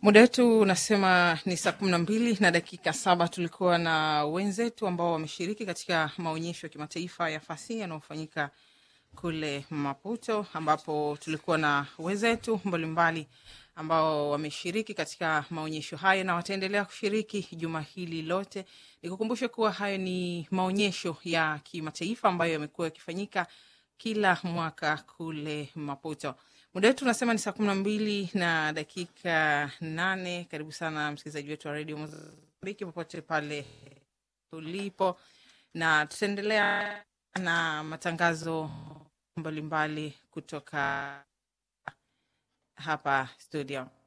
Muda wetu unasema ni saa kumi na mbili na dakika saba. Tulikuwa na wenzetu ambao wameshiriki katika maonyesho ya kimataifa ya fasihi yanayofanyika kule Maputo, ambapo tulikuwa na wenzetu mbalimbali ambao wameshiriki katika maonyesho hayo na wataendelea kushiriki juma hili lote. Nikukumbushe kuwa hayo ni maonyesho ya kimataifa ambayo yamekuwa yakifanyika kila mwaka kule Maputo. Muda wetu unasema ni saa kumi na mbili na dakika nane. Karibu sana msikilizaji wetu wa redio Mozambiki popote pale tulipo, na tutaendelea na matangazo mbalimbali kutoka hapa studio.